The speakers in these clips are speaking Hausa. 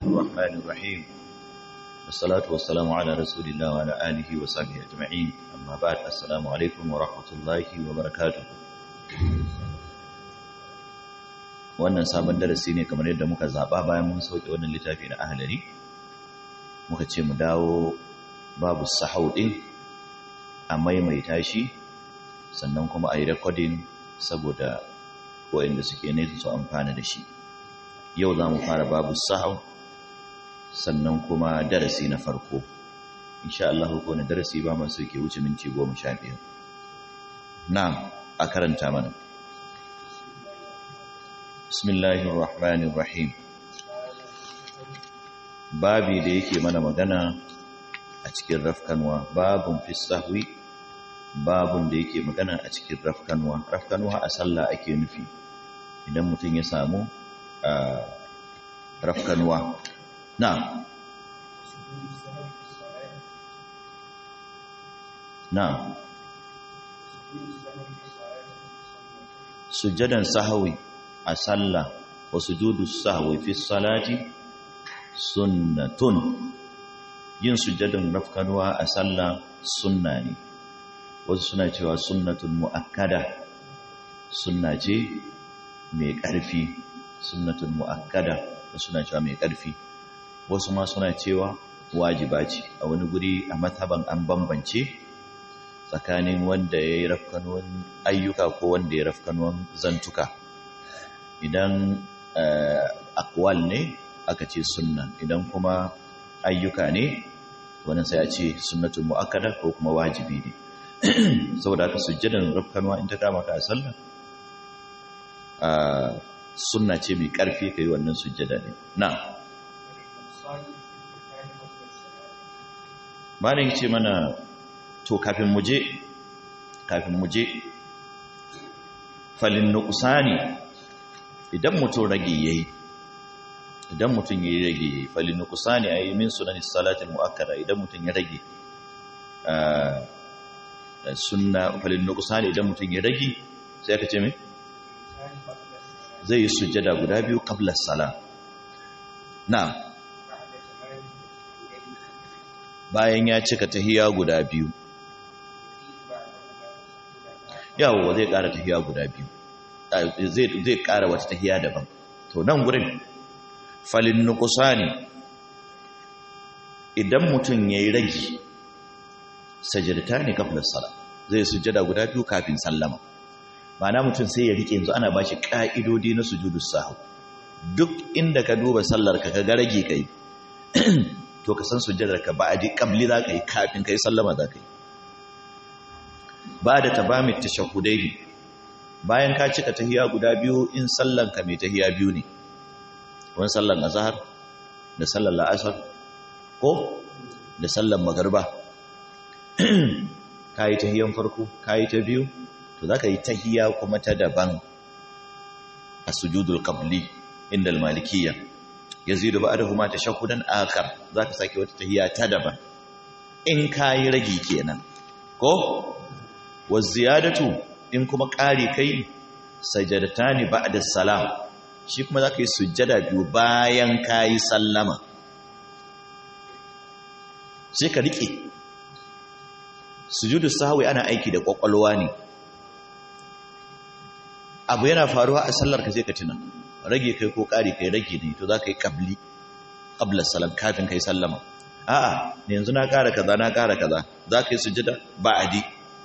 الرحمن الرحيم والصلاة والسلام على رسول الله وعلى آله وصحبه أجمعين أما بعد السلام عليكم ورحمة الله وبركاته wannan sabon darasi ne kamar yadda muka zaba bayan mun sauke wannan littafi na ahlari muka ce mu dawo babu sahau din a maimaita shi sannan kuma a yi recording saboda waɗanda suke nesa su amfana da shi yau za mu fara babu sahau sannan kuma darasi na farko insha Allah ko na darasi ba masu ke wuce minti goma sha biyar na'am a karanta mana bismillahir rahmanir rahim babi da yake mana magana a cikin rafkanwa babun fi sahwi babun da yake magana a cikin rafkanwa rafkanwa a sallah ake nufi idan mutum ya samu a rafkanwa na na sujjadan sahawi a sallah wa sujudu sahwi fi salati sunnatun yin sujjadan rafkanwa a sallah sunna ne wasu suna cewa sunnatun mu'akkada sunna ce mai ƙarfi sunnatun mu'akkada wasu suna cewa mai ƙarfi wasu ma suna cewa wajiba ce a wani guri a mataban an bambance tsakanin wanda ya yi rafkanuwan ayyuka ko wanda ya rafkanuwan zantuka idan akwal ne aka ce sunna idan kuma ayyuka ne wannan sai a ce sunnatun mu'akkada ko kuma wajibi ne saboda haka sujjadan rafkanuwa in ta kama ka a sallah sunna ce mai ƙarfi ka yi wannan sujjada ne na malin ce mana to kafin muje kafin muje falin nukusani idan mutum rage yayi idan mutum yayi rage yayi falin nukusani ayi min sunan salatin muakkada idan mutum ya rage sunna falin nukusani idan mutum ya rage sai aka ce me zai yi sujjada guda biyu qabla salam na'am bayan ya cika tahiya guda biyu yawo zai ƙara tahiya guda biyu zai ƙara wata tahiya daban to nan gurin falin nukusani idan mutum ya yi ragi sajirta ne kafin sala zai sujjada guda biyu kafin sallama ma'ana mutum sai ya rike yanzu ana ba shi ƙa'idodi na sujudu sahu duk inda ka duba sallar ka ga rage kai to ka san sujjadar ka ba'adi qabli za ka yi kafin kai sallama za ka yi ba da tabamit tashahhudai bayan ka cika tahiya guda biyu in sallan ka mai tahiya biyu ne wani sallan azhar da sallan la'asar ko da sallan magriba kai tahiyan farko kai ta biyu to za ka yi tahiya kuma ta daban a sujudul qabli inda al-malikiyya yazidu ba'dahu ma tashahhudan akhar zaka sake wata tahiyya ta daban in kai ragi kenan ko waziyadatu in kuma ƙari kai sajadatani ba'da salam shi kuma zaka yi sujjada biyu bayan kai sallama sai ka rike sujudu sahwi ana aiki da kwakwalwa ne abu yana faruwa a sallar ka sai ka tuna rage kai ko ƙari kai rage ne to za ka yi ƙabli ƙablar salam kafin kai sallama a'a ne yanzu na ƙara kaza na ƙara kaza za ka yi sujjada ba'adi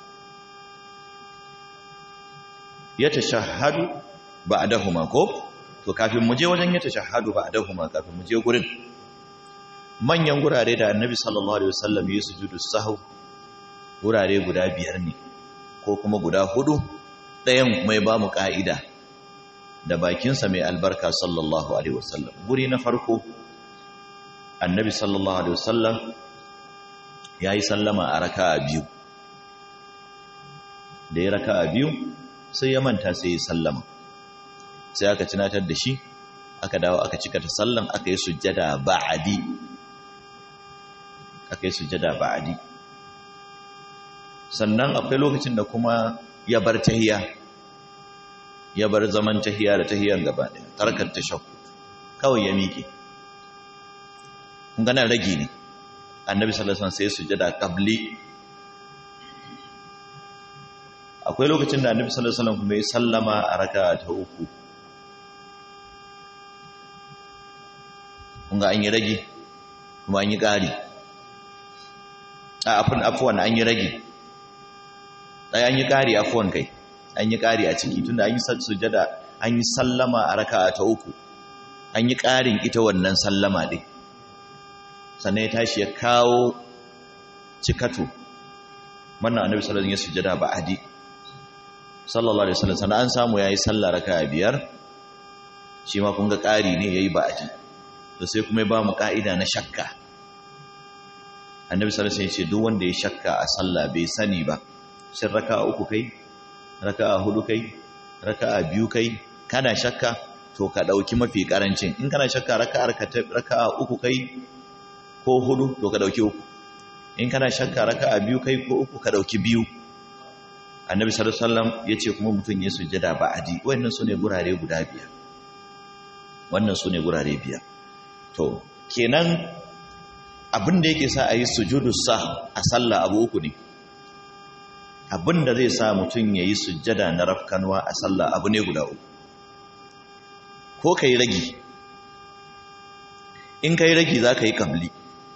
ya tashahhadu ba'dahuma ko to kafin mu je wajen ya tashahhadu ba'dahuma kafin mu je gurin manyan gurare da annabi sallallahu alaihi wasallam ya sujudu sahw gurare guda biyar ne ko kuma guda hudu ɗayan kuma ya ba mu ƙa'ida da bakinsa mai albarka sallallahu Alaihi wasallam guri na farko annabi sallallahu Alaihi wasallam ya yi sallama a raka a biyu da ya raka a biyu sai ya manta sai ya sallama sai aka tunatar da shi aka dawo aka cika ta sallan aka yi sujjada ba'adi aka yi sujjada ba'adi sannan akwai lokacin da kuma ya bar tahiya ya bar zaman tahiya da tahiyan gaba ɗaya tarkar tashakku kawai ya miƙe kun gana ragi ne annabi sallallahu alaihi wasallam sai sujada qabli akwai lokacin da annabi sallallahu alaihi wasallam kuma ya sallama a raka'a ta uku kun ga an yi ragi kuma an yi ƙari a afin afuwan an yi ragi ɗaya an yi ƙari afuwan kai an yi ƙari a ciki tunda an yi sujada an yi sallama a raka'a ta uku an yi ƙarin ita wannan sallama ɗin sannan ya tashi ya kawo cikato wannan annabi sallallahu alaihi wasallam ya sujada ba adi sallallahu alaihi wasallam sannan an samu yayi sallah raka'a biyar shi ma kun ga ƙari ne yayi ba adi to sai kuma ya ba mu ka'ida na shakka annabi sallallahu alaihi wasallam ya ce duk wanda ya shakka a sallah bai sani ba shin raka'a uku kai raka'a hudu kai raka'a biyu kai kana shakka to ka dauki mafi karancin in kana shakka raka'ar ka raka'a uku kai ko hudu to ka dauki uku in kana shakka raka'a biyu kai ko uku ka dauki biyu annabi sallallahu alaihi wasallam yace kuma mutun ya sujjada ba'adi wannan sune gurare guda biyar wannan sune gurare biyar to kenan abin da yake sa a yi sujudu sa a sallah abu uku ne abin da zai sa mutum ya yi sujjada na rafkanuwa a sallah abu ne guda uku ko ka yi ragi in ka yi ragi za ka yi kamli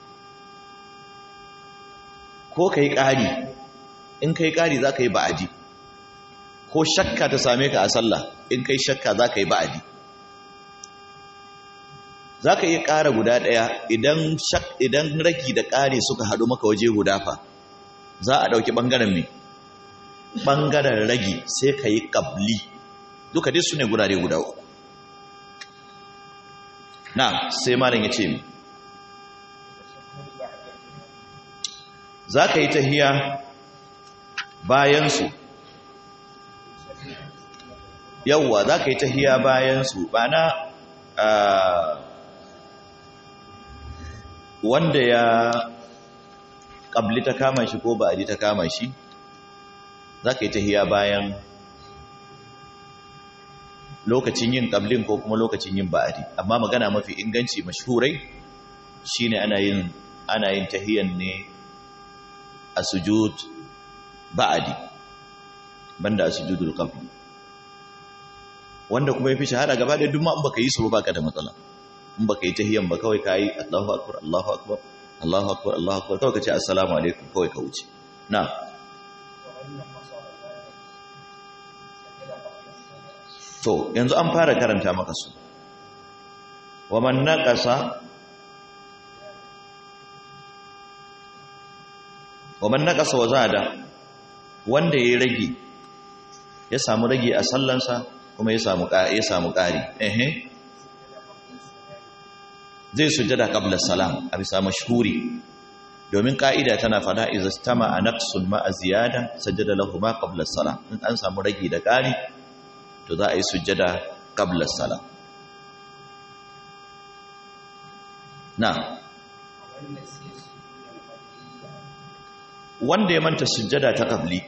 ko ka yi ƙari in ka yi ƙari za ka yi ba'adi ko shakka ta same ka a sallah in ka yi shakka za ka yi ba'adi za ka iya ƙara guda ɗaya idan ragi da ƙari suka haɗu maka waje guda fa za a ɗauki ɓangaren mai ɓangaren ragi sai ka yi ƙabli duka dai su ne gurare guda uku na sai malin ya ce mi za ka yi tahiya bayansu yauwa za ka yi tahiya bayansu ba na wanda ya ƙabli ta kama shi ko ba'adi ta kama shi za ka yi tahiya bayan lokacin yin ƙablin ko kuma lokacin yin ba'adi amma magana mafi inganci mashhurai shine ana yin ana yin tahiyan ne a sujud ba'adi banda a sujudul qabli wanda kuma yafi shahara gaba da duk ma in baka yi su ba baka da matsala in baka yi tahiyan ba kawai kai Allahu akbar Allahu akbar Allahu akbar Allahu akbar kawai kace assalamu alaikum kawai ka wuce na to yanzu an fara karanta maka su wa man naqasa wa man naqasa wa zada wanda yayi rage ya samu rage a sallansa kuma ya samu ya samu ƙari ehe zai sujjada qabla salam a bisa mashhuri domin ka'ida tana fada idza stama naqsun ma ziyada sajjada lahu ma qabla salam in an samu rage da ƙari to za a yi sujjada qabla salam na wanda ya manta sujjada ta qabli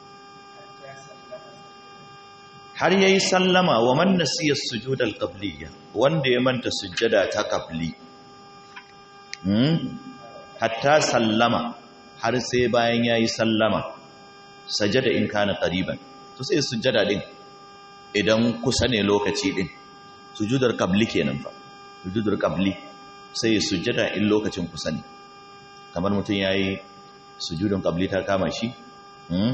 har yayi sallama wa man nasiya sujud al-qabliyya wanda ya manta sujjada ta qabli hmm hatta sallama har sai bayan yayi sallama sajada in kana qariban to sai sujjada din idan kusa ne lokaci din sujudar qabli kenan fa sujudar qabli sai sujjada in lokacin kusa ne kamar mutum yayi sujudun qabli ta kama shi hmm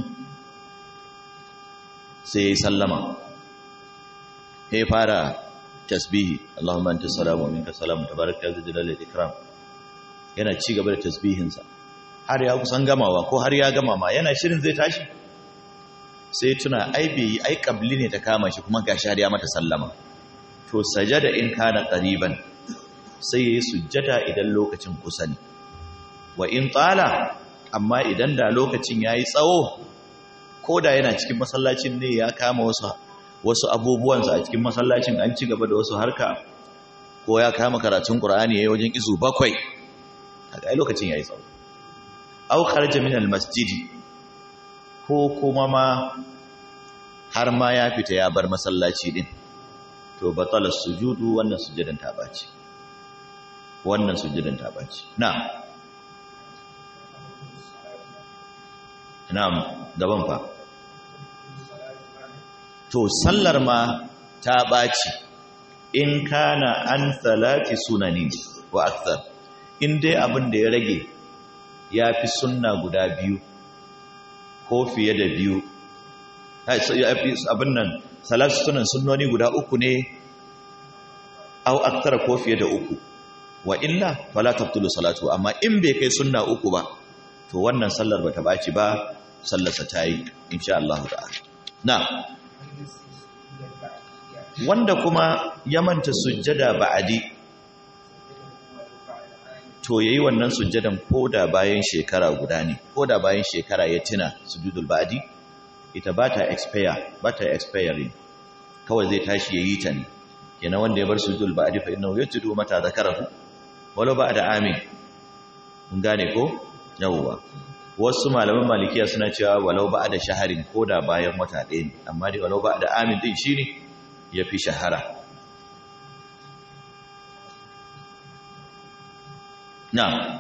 sai ya yi sallama ya fara tasbihi Allahumma anta salamu wa minka salamu tabaraka ya jalal ikram yana ci gaba da tasbihinsa har ya kusan gamawa ko har ya gama ma yana shirin zai tashi sai tuna ai bai yi ai kabli ne ta kama shi kuma gashi har ya mata sallama to sajada in kana qariban sai yayi sujjada idan lokacin kusa ne wa in tsala amma idan da lokacin yayi tsawo ko da yana cikin masallacin ne ya kama wasu wasu abubuwansa a cikin masallacin an ci gaba da wasu harka ko ya kama karatun Qur'ani yayin wajen izu bakwai kaga ai lokacin yayi tsawo aw kharaja min almasjid ko kuma ma har ma ya fita ya bar masallaci din to batala sujudu wannan sujudan ta bace wannan sujjadan ta baci na'am na'am gaban fa to sallar ma ta baci in kana an salati sunani wa akthar in dai abin da ya rage ya fi sunna guda biyu ko fiye da biyu abin nan salatu sunan sunnoni guda uku ne au aktara ko fiye da uku wa illa fala tabtulu salatu amma in bai kai sunna uku ba to wannan sallar bata baci ba sallarsa ta yi insha Allah ta'ala na wanda kuma ya manta sujjada ba'adi to yayi wannan sujjadan koda bayan shekara guda ne koda bayan shekara ya tuna sujudul ba'adi ita ba ta expire ba ta expiring kawai zai tashi yayi ta ne kenan wanda ya bar sujudul ba'adi fa innahu yajidu mata zakarahu walau ba'da amin mun gane ko yawwa wasu malaman malikiya suna cewa walau ba'da shaharin koda bayan wata ɗaya ne amma dai walau ba'da amin din shine yafi shahara na'am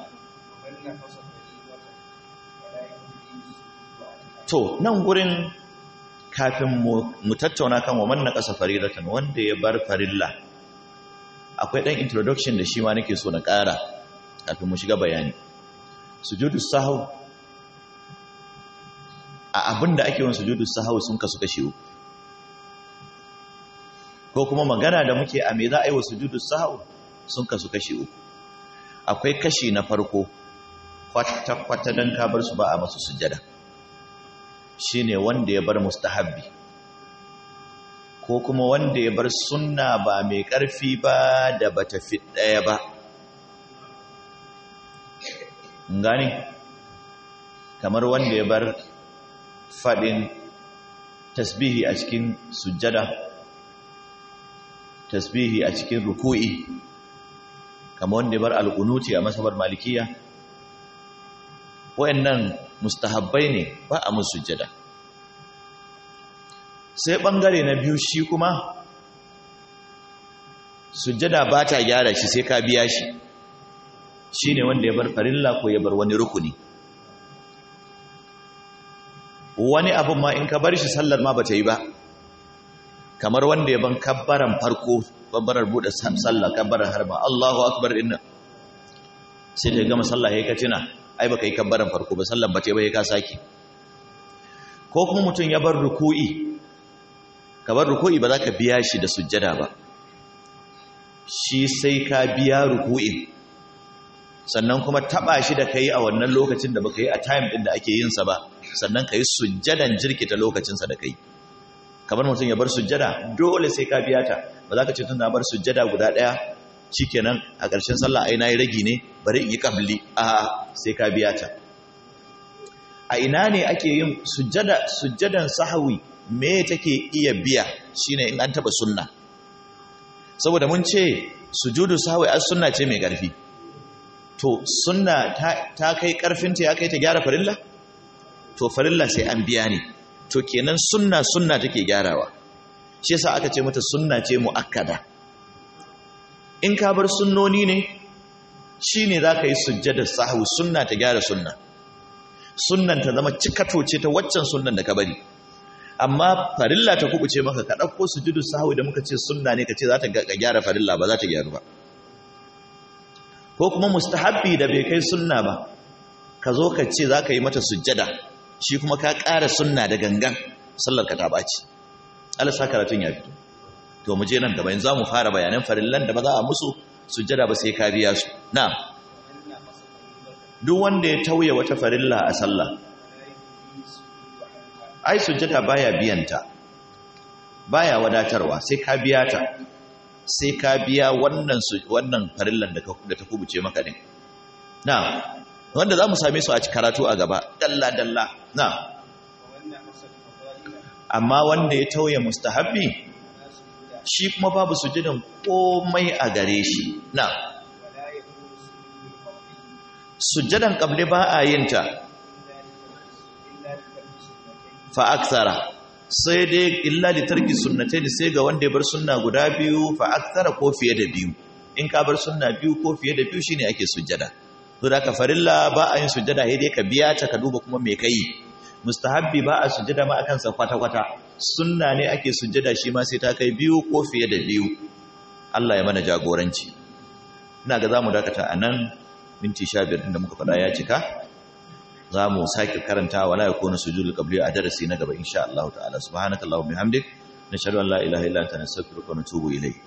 to nan gurin kafin mu tattauna kan wa manna ƙasa faridatan wanda ya bar farilla akwai ɗan introduction da shi ma nake so na ƙara kafin mu shiga bayani sujudu sahau a abin da ake yin sujudu sahau sun kasu kashe uku ko kuma magana da muke a me za a yi wa sujudu sahau sun kasu kashe uku akwai kashi na farko kwata-kwata don kabar su ba a masu sujada shi ne wanda ya bar mustahabbi ko kuma wanda ya bar sunna ba mai ƙarfi ba da ba tafi ɗaya ba gani kamar wanda ya bar faɗin tasbihi a cikin sujjada tasbihi a cikin ruku'i kamar wanda ya bar alƙunuti a masabar malikiya wa'annan mustahabbai ne ba a musu sujjada sai ɓangare na biyu shi kuma sujjada ba ta gyara shi sai ka biya shi shi ne wanda ya bar farilla ko ya bar wani rukuni wani abin ma in ka bar shi sallar ma ba ta yi ba kamar wanda ya ban kabbaran farko kabbarar buɗe sallah kabbarar harba Allahu akbar inna sai da gama sallah ya ka tuna ai baka yi kabbaran farko ba sallan ba ta yi ba ya ka saki ko kuma mutum ya bar ruku'i ka bar ruku'i ba za ka biya shi da sujjada ba shi sai ka biya ruku'in sannan kuma taba shi da kai a wannan lokacin da baka yi a time din da ake yin sa ba sannan kai sujjadan jirkita lokacin sa da kai kamar mutum ya bar sujjada dole sai ka biya ta ba za ka ce tun na bar sujjada guda daya shikenan a ƙarshen sallah ai nayi ragi ne bari in yi qabli a sai ka biya ta a ina ne ake yin sujjada sujjadan sahwi me take iya biya shine in an taba sunna saboda mun ce sujudu sahwi as sunna ce mai ƙarfi to sunna ta kai karfinta ya kai ta gyara farilla to farilla sai an biya ne to kenan sunna sunna take gyarawa shi yasa aka ce mata sunna ce muakkada in ka bar sunnoni ne shine zaka yi sujjada sahwi sunna ta gyara sunna sunnan ta zama cikato ce ta waccan sunnan da ka bari amma farilla ta kubuce maka ka dauko sujudu sahwi da muka ce sunna ne ka ce za ta gyara farilla ba za ta gyaru ba ko kuma mustahabbi da bai kai sunna ba ka zo ka ce za ka yi mata sujjada shi kuma ka ƙara sunna da gangan sallar ka ta ɓaci alasa karatun ya fito to mu je nan gaba yanzu za mu fara bayanan farillan da ba za a musu sujjada ba sai ka biya su na duk wanda ya tauye wata farilla a sallah ai sujjada baya biyanta baya wadatarwa sai ka biya ta sai ka biya wannan wannan farillan da ta kubuce maka din na wanda za mu same su a karatu a gaba dalla dalla na amma wanda ya tauye mustahabbi shi kuma babu sujudan komai a gare shi na sujudan qabli ba a yin ta fa aksara sai dai illa da tarki sunnatai sai ga wanda ya bar sunna guda biyu fa akthara ko fiye da biyu in ka bar sunna biyu ko fiye da biyu shine ake sujjada to da ka farilla ba a yin sujjada sai dai ka biya ta ka duba kuma me kai mustahabbi ba a sujjada ma akan sa kwata kwata sunna ne ake sujjada shi ma sai ta kai biyu ko fiye da biyu Allah ya mana jagoranci ina ga zamu dakata anan minti 15 din da muka faɗa ya cika zamu sake karanta wala yakunu sujudul qabli a darasi na gaba insha Allah ta'ala subhanakallahumma bihamdik nashhadu an la ilaha illa anta nastaghfiruka wa natubu ilayk